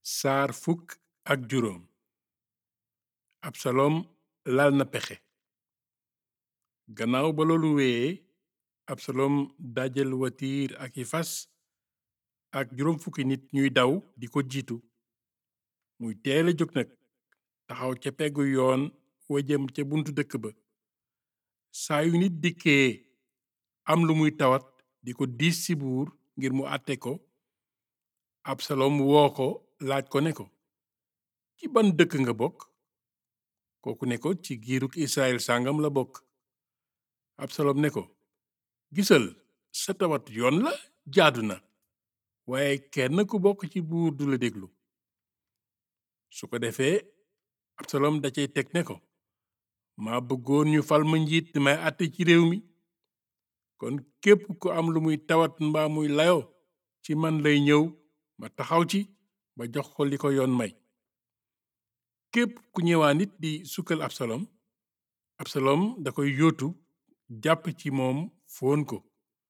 saar fukk ak juróom absalom lal na pexe gannaaw ba loolu wéyee absalom dajal watiir ak i fas ak juróom fukki nit ñuy daw di ko jiitu muy teel a jóg nag taxaw ca peggu yoon wa jëm ca buntu dëkk ba saa yu nit dikkee am lu muy tawat di ko diis ci buur ngir mu àtte ko absalom woo ko laaj ko ne ko ci ban dëkk nga bokk kooku ne ko ci giiruk israel sàngam la bokk absalom ne ko gisal sa tawat yoon la jaadu na waaye kenn ku bokk ci buur du la déglu su ko defee absalom da cay teg ne ko maa bëggoon ñu fal ma njiit may àtte ci réew mi kon képp ku am lu muy tawat mbaa muy layo ci man lay ñëw ma taxaw ci ba jox ko li ko yoon may képp ku ñëwaa nit di sukkal absalom absalom da koy yóotu jàpp ci moom foon ko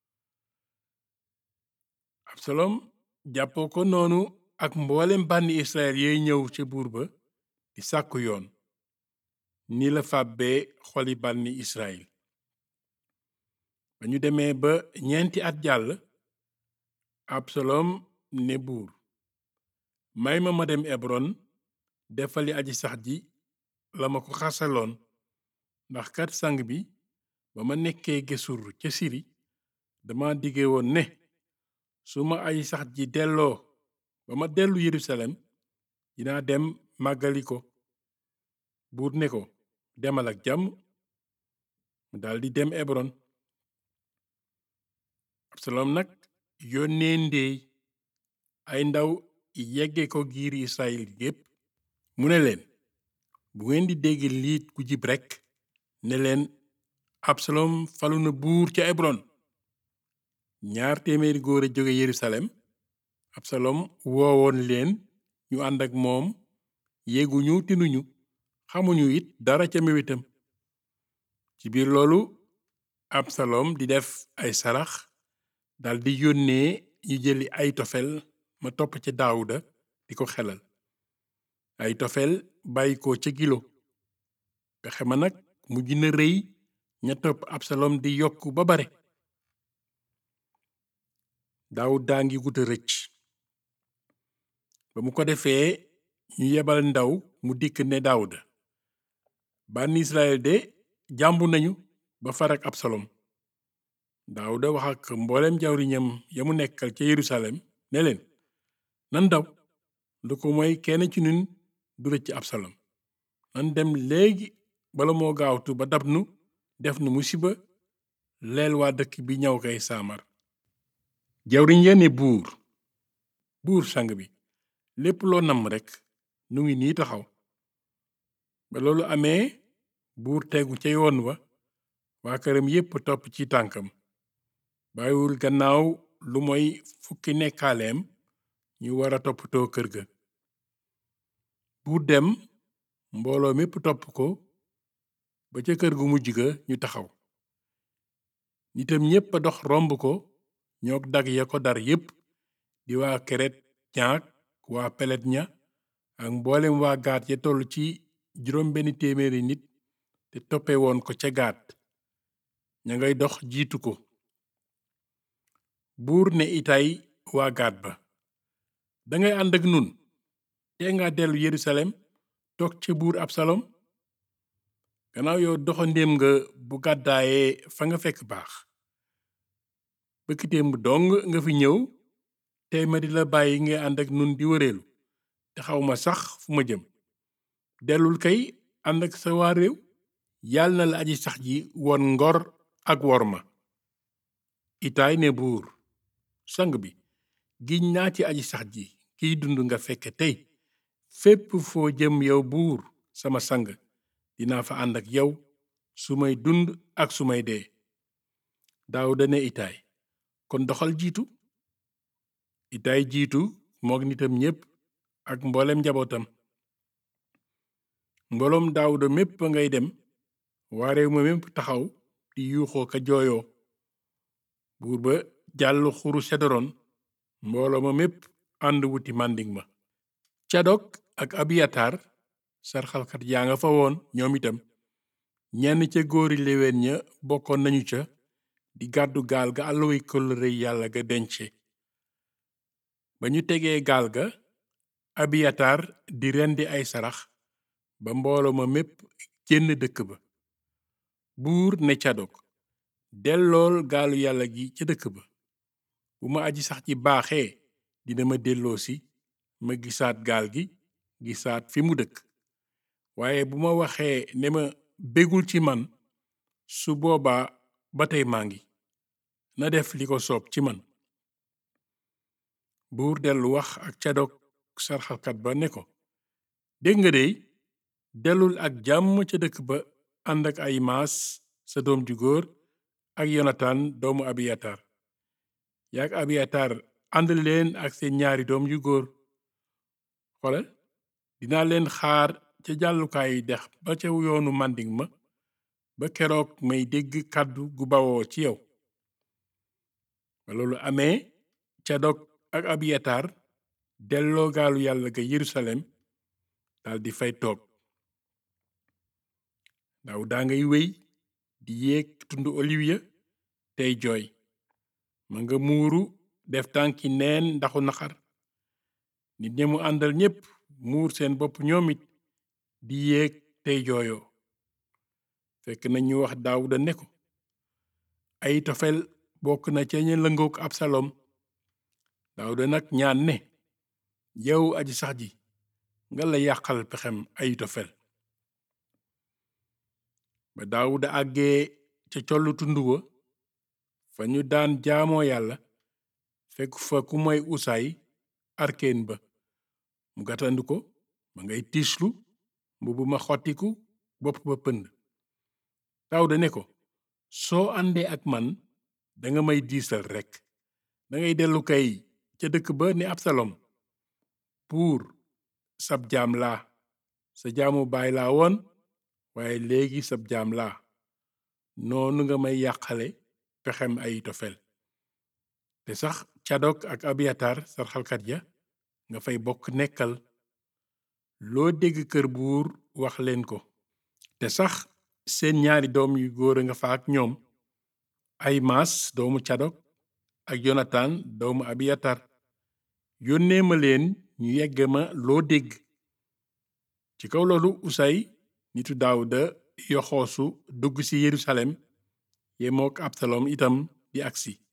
absalom jàppoo ko noonu ak mboolem bànni israel yey ñëw ca buur ba di sàkku yoon ni la fàbbee xoli bànni israel ba ñu demee ba ñeenti at jàll absalom ne buur may ma ma dem ebron defali aji sax ji la ma ko xasaloon ndax kat sang bi ba ma nekkee gesur ca siri dama dige woon ne su ma aji sax ji delloo ba ma dellu yerusalem dinaa dem màggali ko buur ne ko demal ak jàmm mu daldi dem ebron absalom nag yónnee ndéey ay ndaw yegge ko giir israel gépp mu ne leen bu ngeen di dégg liit ku jib rekk ne leen absalom falu na buur ca ebron ñaar téeméeri góor a jóge yerusalem absalom woowoon leen ñu ànd ak moom yéeguñu tinuñu xamuñu it dara ca méwitam ci biir loolu absalom di def ay sarax daldi yónnee ñu jëli ay tofel ma topp ca daawuda di ko xelal ay tofel bàyyi ko ca gilo pexe ma nag mujj na rëy ña topp absalom di yokk ba bare daawud daa ngi guta rëcc ba mu ko defee ñu yebal ndaw mu dikk ne daawuda bànn israel de jàmbu nañu ba farak absalom daawuda wax ak mboolem jawriñam ya mu nekkal ca yerusalem ne leen nan daw lu ko mooy kenn ci ñun du rëcc absalom nan dem léegi bala moo gaawtu ba dab nu def nu musiba leel waa dëkk bi ñaw kay saamar jawriñ ya ne buur buur sang bi lépp loo namm rekk nu ngi nii taxaw ba loolu amee buur tegu ca yoon wa waa këram yépp topp ci tànkam bàyyiwul gannaaw lu mooy fukki nekkaaleem ñu war a toppatoo kër ga buur dem mbooloo mépp topp ko ba ca kër gu mujj ga ñu taxaw nitam ñépp a dox romb ko ñook dag ya ko dar yépp di waa keret ñaak waa pelet ña ak mboolem waa gaat ya toll ci juróom benn téeméeri nit te toppe woon ko ca gaat ña ngay dox jiitu ko buur ne itay waa gaat ba dangay ànd ak nun te nga dellu yerusalem toog ca buur absalom gannaaw yow doxandéem nga bu gàddaayee fa nga fekk baax bëkkitéem bu dong nga fi ñëw tey ma di la bàyyi nga ànd ak nun di wëreelu te xawma sax fu ma jëm dellul kay ànd ak sa waa réew yàlla na la aji sax ji won ngor ak worma itaay ne buur sang bi giñ naa ci aji sax ji kiy dund nga fekke tey fépp foo jëm yow buur sama sang dinaa fa ànd ak yow su may dund ak su may dee daawuda ne itaay kon doxal jiitu itaay jiitu moog nitam ñépp ak mboolem njabootam mbooloom daawuda mépp ngay dem waa réew ma mépp taxaw di yuuxoo ka jooyoo buur ba jàll xuru sedoron mbooloo ma mépp ànd wuti màndiŋ ma cadok ak abiyatar sarxalkat yaa nga fa woon ñoom itam ñenn ca góori léwén ña bokkoon nañu ca di gàddu gaal ga àlluway kóllëre yàlla ga dence ba ñu tegee gaal ga abiyatar di rendi ay sarax ba mbooloo ma mépp génn dëkk ba buur ne cadok dellool gaalu yàlla gi ca dëkk ba bu ma aji sax ci baaxee dina ma delloosi ma gisaat gaal gi gisaat fi mu dëkk waaye bu ma waxee ne ma bégul ci man su boobaa ba tey maa ngi na def li ko soob ci man buur dellu wax ak cadok sarxalkat ba ne ko dégg nga dey dellul ak jàmm ca dëkk ba ànd ak ay maas sa doom ju góor ak yonatan doomu abiyatar yaak abiyatar ànd leen ak seen ñaari doom yu góor xoolal dinaa leen xaar ca jàllukaayu dex ba ca yoonu màndiŋ ma ba keroog may dégg kàddu gu bawoo ci yow ba loolu amee cadok ak abiyatar delloo gaalu yàlla ga yerusalem daldi fay toog ndaw daa ngay wéy di yéeg tundu oliw ya tey jooy ma nga muuru def tànki neen ndaxu naxar nit ña mu àndal ñépp muur seen bopp ñoom it di yéeg tey jooyoo fekk na ñu wax daawuda ne ko ay tofel bokk na ca ña lëngook absalom daawuda nag ñaan ne yow aji sax ji nga la yàqal pexem ay tofel ba daawuda àggee ca collu tund wa fa ñu daan jaamoo yàlla fekk fa ku moy usaay arkeen ba mu gàttandu ko ma ngay tiislu mbubu ma xottiku bopp ba pënd daawuda ne ko soo àndee ak man danga may diisal rekk dangay dellu kay ca dëkk ba ne absalom buur sab jaam laa sa jaamu baay laa woon waaye léegi sab jaam laa noonu nga may yàqale pexem ay tofel te sax cadok ak abiyatar sarxalkat ya nga fay bokk nekkal loo dégg kër buur wax leen ko te sax seen ñaari doom yu góor a nga fa ak ñoom ay maas doomu cadok ak yonatan doomu abiyatar yónnee ma leen ñu yegge ma loo dégg ci kaw loolu usay nitu daawuda yoxoosu dugg ci yerusalem yemook absalom itam di agsi